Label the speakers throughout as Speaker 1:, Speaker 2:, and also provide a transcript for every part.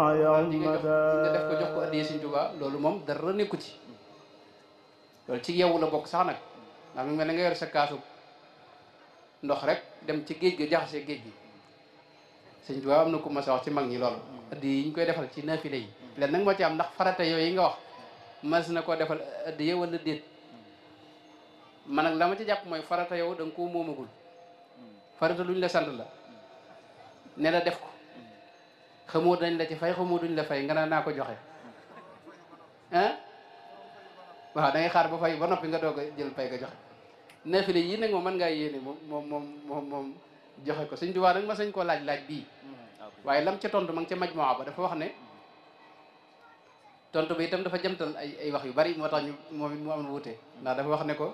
Speaker 1: nga def ko jox ko addiyee Sëñ Tuubaa loolu moom dara nekku ci loolu ci yow la bokk sax nag ndax mu mel ne nga yor sa kaasu ndox rek dem ci géej gi jaxase géej gi Sëñ Tuubaa am na ku ma sa wax ci mag ñi loolu addi yi ñu koy defal ci naafile yi leen nag moo ci am ndax farata yooyu yi nga wax mas na koo defal addiye wala déet man nag la ma ci jàpp mooy farata yow da nga koo moomagul farata luñ la sant la ne la def ko xamoo dañ la ci fay xamoo duñ la fay nga naan naa ko joxe ah waaw da ngay xaar ba fay ba noppi nga doog a jël pay nga joxe naafile yii nag moom mën ngaa yéene moom moom moom moom moom joxe ko Sëñ Tuubaa nag ma sañ koo laaj laaj bii waaye lam ca tontu ma ngi ca majmuwa ba dafa wax ne tontu bi itam dafa jamtal ay ay wax yu bari moo tax ñu moom it mu am wuute ndax dafa wax ne ko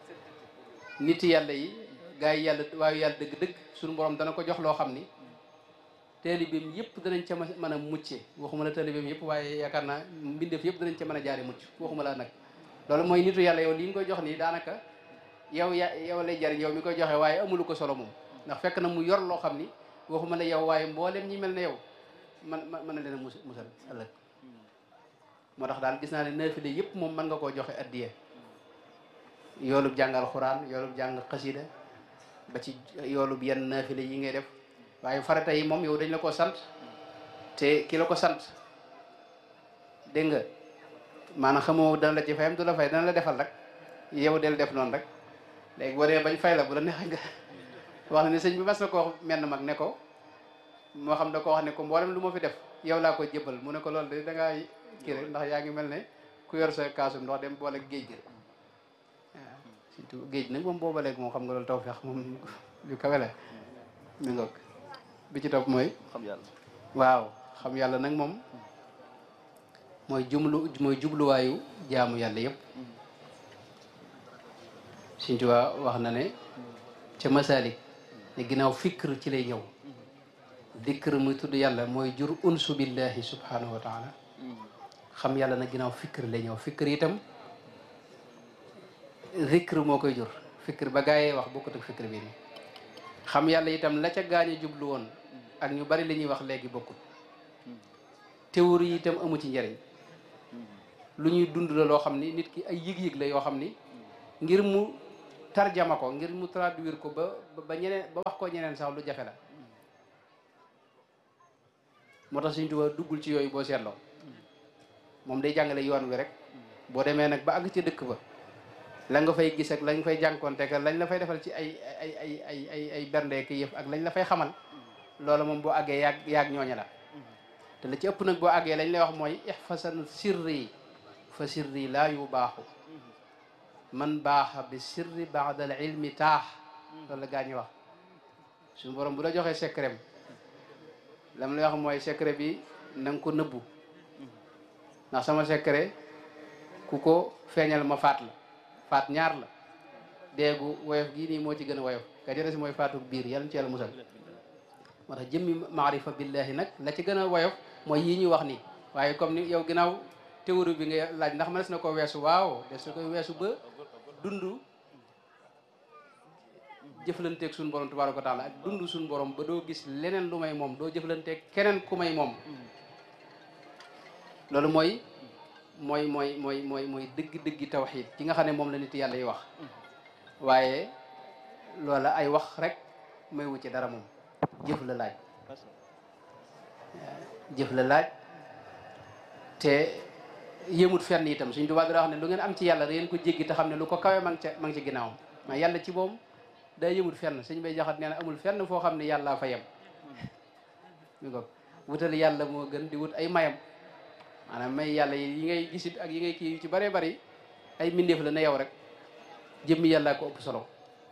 Speaker 1: nit yàlla yi gaa yi yàlla waayu yàlla dëgg-dëgg suñu borom dana ko jox loo xam ni taalibeem yëpp danañ ca mën a mucce waxuma la taalibeem yëpp waaye yaakaar naa mbindeef yëpp danañ ca mën a jaare mucc waxuma la nag loolu mooy nitu yàlla yow li nga koy jox nii daanaka yow ya yow lay jariñ yow mi koy joxe waaye amulu ko solo moom ndax fekk na mu yor loo xam ni waxuma la yow waaye mboolem ñi mel ne yow man mën na leen a mus musal ëllëg moo tax daal gis naa ne naafile yëpp moom mën nga koo joxe addiye yoolub jàng alxuraan yoolub jàng xasida ba ci yoolub yenn naafile yi ngay def waaye farata yi moom yow dañ la ko sant te ki la ko sant dégg nga maanaam xamoo dana la ci fayam du la fay dana la defal rek yow del def noonu rek léegi boo dee bañ fay la bu la neexee nga wax na ne sëñ bi mas na ko wax menn mag ne ko moo xam da ko wax ne ko mboolem lu ma fi def yow laa ko jébbal mu ne ko loolu de da ngaa kii rek ndax yaa ngi mel ne ku yor sa kaasum ndox dem boole géej gi waaw surtout géej nag moom booba léegi moom xam nga loolu taw feex moom lu kawe la mi ngoog bi ci topp mooy
Speaker 2: xam yàlla
Speaker 1: waaw xam yàlla nag moom mooy jumlu mooy jubluwaayu jaamu yàlla yëpp Sëñ Tuubaa wax na ne ca masalik ne ginnaaw fikr ci lay ñëw dikr muy tudd yàlla mooy jur unsu billahi subhanahu wa taala xam yàlla nag ginnaaw fikr lay ñëw fikr itam zikr moo koy jur fikr ba gaayee wax bokkut ak fikr bi ni xam yàlla itam la ca gaañe jublu woon ak ñu bari li ñuy wax léegi bokkut théorie yi itam amu ci njëriñ lu ñuy dund la loo xam ni nit ki ay yëg-yëg la yoo xam ni ngir mu tarjama ko ngir mu traduire ko ba ba ñeneen ba wax ko ñeneen sax lu jafe la moo tax Sëñ Tuubaa duggul ci yooyu boo seetloo moom day jàngale yoon wi rek boo demee nag ba àgg ca dëkk ba la nga fay gis ak lañ fay jànkonte ak lañ la fay defal ci ay ay ay ay ay ay bernde ki yëf ak lañ la fay xamal loolu moom boo àggee yaag yaag ñooña la te la ci ëpp nag boo àggee lañ lay wax mooy ihfasan sirri fa sirri laa yu baaxu man baaxa bi sirri baada al ilmi taax loolu la gaa ñi wax suñu borom bu la joxee secret lam lay wax mooy secret bi na nga ko nëbbu ndax sama secret ku ko feeñal ma faat la faat ñaar la déegu woyof gii nii moo ci gën a woyof ka jële si mooy faatu biir yàlla ci yàlla musal moo tax jëmmi maarifa billahi nag la ci gën a woyof mooy yii ñuy wax nii waaye comme ni yow ginnaaw théorie bi nga laaj ndax mënees na ko weesu waaw des na koy weesu ba dund jëflanteeg suñu borom tabaaraka wa taala ak dund suñu borom ba doo gis leneen lu may moom doo jëflanteeg keneen ku may moom loolu mooy mooy mooy mooy mooy mooy dëgg-dëggi tawxiid ci nga xam ne moom la nit yàlla yi wax waaye loola ay wax rek may wu ci dara moom jëf la laaj jëf la laaj te yëmut fenn itam suñ tubaab dara wax ne lu ngeen am ci yàlla da ngeen ko jéggi te xam ne lu ko kawe ma ngi ca ma ngi ci ginnaawam mais yàlla ci moom day yëmut fenn suñ bay jaxat nee na amul fenn foo xam ne yàllaa fa yem mi ko wutal yàlla moo gën di wut ay mayam maanaam may yàlla yi ngay gisit ak yi ngay kii ci bëree bëri ay mbindeef la ne yow rek jëmmi yàllaa ko ëpp solo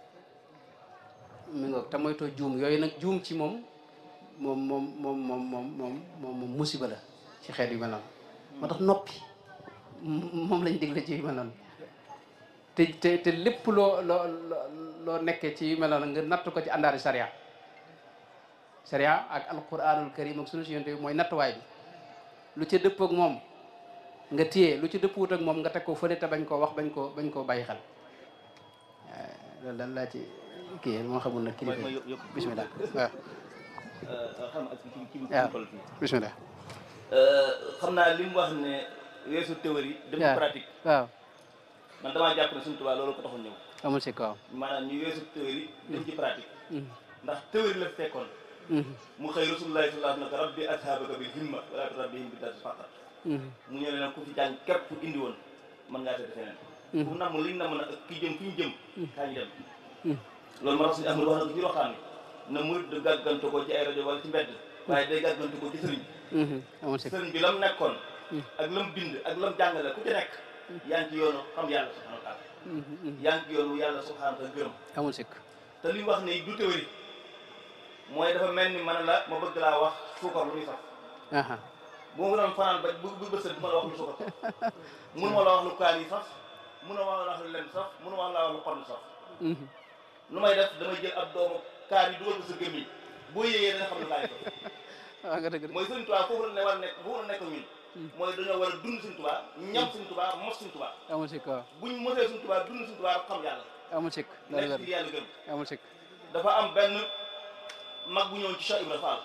Speaker 1: mi ngoog te moytoo juum yooyu nag juum ci moom moom moom moom moom moom moom moom moom musiba la ci xeet yu mel noonu moo tax noppi moom lañ digle ci yu mel noonu te te te lépp loo loo loo nekkee ci yu mel noonu nga natt ko ci àndaari sariya sariya ak alquranul karim ak sunu si yonte bi mooy nattuwaay bi lu ca dëpp ak moom nga téye lu ci dëppwut ak moom nga teg ko fële te bañ koo wax bañ koo bañ koo bàyyi xel loolu daal laa ci kii moo xamul nag kilifa bismillah waaw
Speaker 2: xam ak ci ci
Speaker 1: waaw bismillah
Speaker 2: xam naa li mu wax ne weesu théorie dem ci
Speaker 1: waaw
Speaker 2: pratique
Speaker 1: waaw
Speaker 2: man damaa jàpp ne suñu tubaab loolu ko taxoon ñëw
Speaker 1: amul si kaw
Speaker 2: maanaam ñu weesu théorie dem ci pratique
Speaker 1: Mhm.
Speaker 2: ndax théorie la fekkoon
Speaker 1: Mhm.
Speaker 2: mu xëy rasulullahi sallallahu alayhi wa sallam rabbi ashabaka bil himma wala turabbihim bi dars faqat
Speaker 1: Mhm.
Speaker 2: mu ñëw ne nag ku fi jàng képp ku indi woon mën ngaa tëdd feneen ku namm liñ namm nag ak ki jëm fi ñu jëm kaa ñu dem
Speaker 1: Mhm.
Speaker 2: loolu ma tax suñu ahmad wax na ko ci waxtaan bi na murid du gàggantu ko ci ay rajo wala ci mbedd waaye day gàggantu ko ci sëriñ
Speaker 1: Mhm. amul si
Speaker 2: sëriñ bi lam nekkoon ak lam bind ak lam jàngale ku ci nekk yaa ngi ci yoonu xam yàlla subhanahu wa taala
Speaker 1: Mhm. Mhm.
Speaker 2: yaa ngi ci yoonu yàlla subhanahu wa taala gërëm
Speaker 1: amul sikk
Speaker 2: te li mu wax ne du théorie mooy dafa mel ni man la ma bëgg laa wax suukar lu muy saf
Speaker 1: aha
Speaker 2: bu ma doon fanaan ba bu bu bësët du ma la wax lu suukar saf mënu ma la wax lu kaan yi saf mënu ma la wax lu lem saf mënu ma la wax lu xonn saf
Speaker 1: Mhm.
Speaker 2: nu may def damay jël ab doomu kaan yi dugal ko sa gémmiñ boo yéeyee da nga xam ne kaan yi saf
Speaker 1: waaw nga dëgg de
Speaker 2: mooy Sëriñ Tuubaa foofu la ne war a nekk foofu la nekk ñun mooy dañoo war a dund Sëriñ Tuubaa ñam Sëriñ Tuubaa mos Sëriñ Tuubaa
Speaker 1: amul sikk waaw
Speaker 2: buñ mosee Sëriñ Tuubaa dund Sëriñ Tuubaa xam yàlla
Speaker 1: amul sikk dara
Speaker 2: nekk
Speaker 1: dara
Speaker 2: ci yàlla gëm
Speaker 1: amul sikk
Speaker 2: dafa am benn mag bu ñëw ci Cheikh Ibra Fall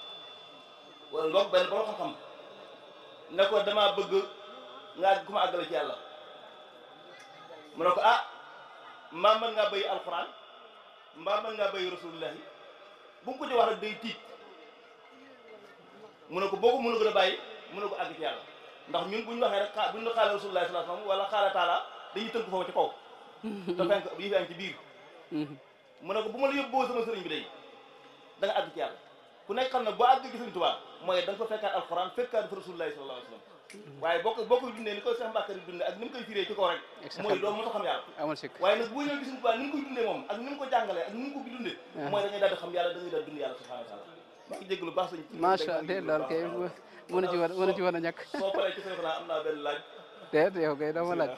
Speaker 2: wala boog benn borom xam-xam ne ko damaa bëgg nga ku ma àggale ci yàlla mu ne ko ah mbaa mën ngaa béy alxuraan mbaa mën ngaa béy rasulullahi bu mu ko ci wax rek day tiit mu ne ko boo ko mënu ko a bàyyi mu ne ko àgg ci yàlla ndax ñun bu ñu waxee rek xaa bu ñu la xaale rasulullahi sallallahu alayhi wasallam wala xaala taala dañuy tënk foofu ci kaw te fenk yi fi am ci biir
Speaker 1: Mhm.
Speaker 2: mu ne ko bu ma la yóbboo sama sëriñ bi day da nga àgg ci yàlla ku nekk xam ne boo àgg ci sëriñ Tuubaa mooy da nga fa fekkaat alxuraan fekkaat fa rasulullahi sallallahu alayhi wasallam waaye boo ko boo koy dundee ni koy Seex Mbàkke di dundee ak ni mu koy firee ci kaw rek mooy doo mën a xam yàlla
Speaker 1: amul sikk
Speaker 2: waaye nag boo ñëw gis sëriñ Tuubaa ni mu koy dundee moom ak ni mu ko jàngalee ak ni mu ko bi dundee mooy da ngay daal di xam yàlla da ngay daal di dund yàlla subhanahu wa taala maa ngi jégg lu baax sañ
Speaker 1: macha allah loolu kay mënu ci woon mënu ci woon a ñàkk
Speaker 2: soo paree ci sëriñ xanaa am naa benn laaj
Speaker 1: déet yow kay dama laaj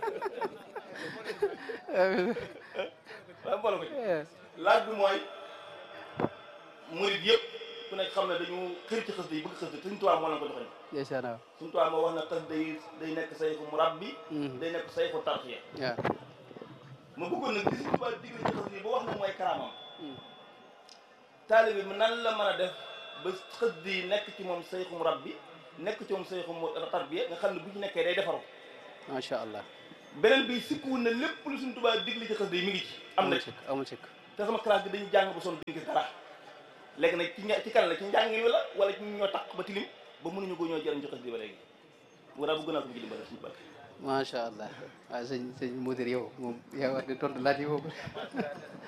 Speaker 2: waaye mbooloo ko ci
Speaker 1: Eh,
Speaker 2: laaj bi mooy murid yëpp ku nekk xam ne dañu xër ci xës yi bëgg xës yi sëriñ Tuubaa moo leen ko joxoñ
Speaker 1: ndeysaan waaw
Speaker 2: suñu tubaab moo wax na xas day day nekk sayxu murabbi
Speaker 1: Mhm.
Speaker 2: day nekk sayxu tarxiya
Speaker 1: waaw
Speaker 2: ma bëggoon nag li suñu tubaab digle ci xas yi ba wax na mooy karaamam
Speaker 1: Mhm.
Speaker 2: taalibe bi nan la mën a def ba xës di nekk ci moom sayxu murabbi nekk ci moom sayxu mu tarbiya nga xam ne bu ci nekkee day defaru
Speaker 1: macha allah
Speaker 2: beneen bi sikkuwul na lépp lu suñu tubaab digle ci xas yi mi ngi ci am na
Speaker 1: amul
Speaker 2: ci
Speaker 1: sikk amul sikk
Speaker 2: te sama classe bi dañu jàng ba sonn duñ gis dara léegi nag ci ña ci kan la ci njàngin wi la wala ci ñoo taq ba tilim ba mënuñu ko ñoo jëriñ ci xas yi ba léegi mu daal bëgg naa ko mu ci dimbale suñu barke
Speaker 1: macha allah waaw sëñ sëñ Mudir yow moom yaa war di tontu laaj yi boobu